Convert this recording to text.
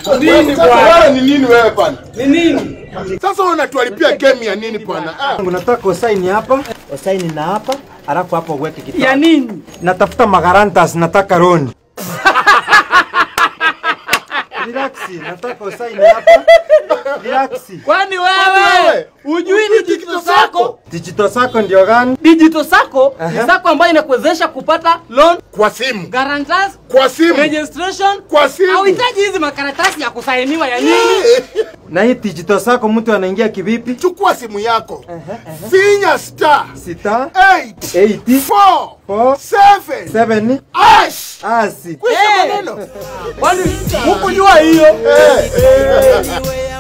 Nini Sasa bwana? wewe ni nini wewe bwana? Ni nini? Sasa wewe unatualipia game ya nini bwana? Ah. Unataka usaini hapa, usaini na hapa, alafu hapo uweke kitabu. Ya nini? Natafuta magarantas, nataka roni. Relax, nataka usaini hapa. Relax. Kwani wewe, wewe hujui digital sako? Digital sako ndio gani? Digital sako ni Aha. sako ambayo inakuwezesha kupata loan, Kwa simu. guarantors, Kwa simu. registration. Kwa simu. Hauhitaji hizi makaratasi ya kusainiwa ya nini? Eh, Na hii digital sako mtu anaingia kivipi? Chukua simu yako. Finya star Sita, 8 eight, 4 four, 7 seven, ash. asi. Kwisha Eh. maneno. Kwani hukujua hiyo? Eh. Anyway,